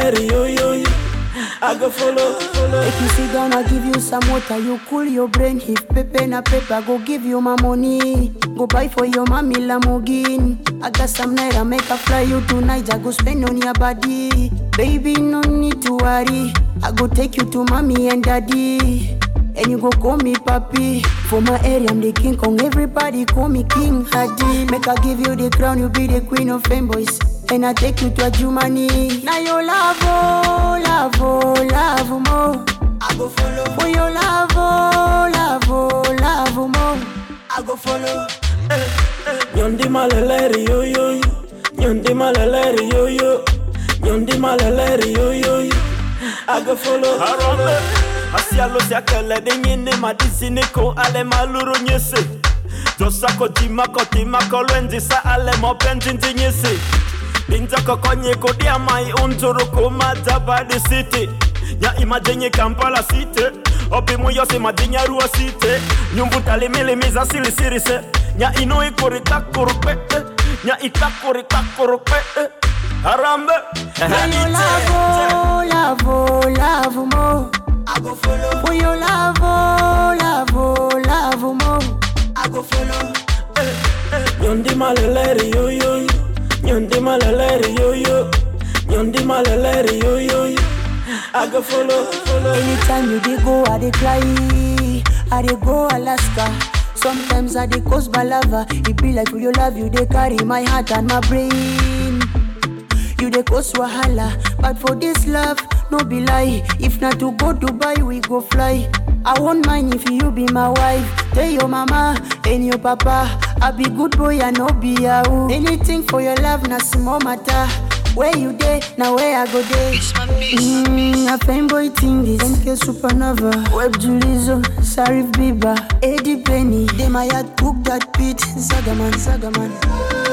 let yo yo yo. I go follow, follow. If you sit down, I give you some water, you cool your brain. If pepe na paper, go give you my money. Go buy for your mommy Lamborghini. I got some night, I make a fly you tonight. I go spend on your body. Baby, no need to worry. I go take you to mommy and daddy. And you go call me papi. For my area, I'm the king Kong. Everybody call me King Hadi. Make I give you the crown, you be the queen of fanboys. And I take you to a Jumani. Now your love, oh, love, oh, love more. I go follow, For your love, oh, love, oh, love more. I go follow. Nyondi malele yo yo yo. Nyondi malele yo yo. Nyondi malele yo yo yo. I go follow. Harambe Asialo siakele de nyine madisini ko ale maluru nyese Josa kotima kotima kolwenzi sa ale mopenzi nzinyese Binza kokonye kodia mai unzuru kumata badi city Nya imajenye Kampala city Opi muyo si madinya ruwa city Nyumbu talimili miza sili sirise Nya ino ikuri takurupe Nya itakuri takurupe Harambe Now your love, oh, love, oh, love more. I go follow, For your love, oh, love, oh, love more. I go follow. Nyondi malele yo yo yo. Nyondi malele yo yo. Nyondi malele yo yo yo. I go follow, follow. Anytime you dey go, I dey fly. I dey go Alaska. Sometimes I dey coast Balava. It be like for your love, you dey carry my heart and my brain. You dey cause wahala, but for this love, no be lie. If not to go Dubai, we go fly. I won't mind if you be my wife. Tell your mama and your papa, I be good boy, I no be yahoo. Anything for your love, na small matter. Where you dey, now where I go dey. Mm, a fanboy thing is MK Supernova, Web Julizo, Sarif Biba, Eddie Penny. They my heart cook that beat, Zagaman, Zagaman.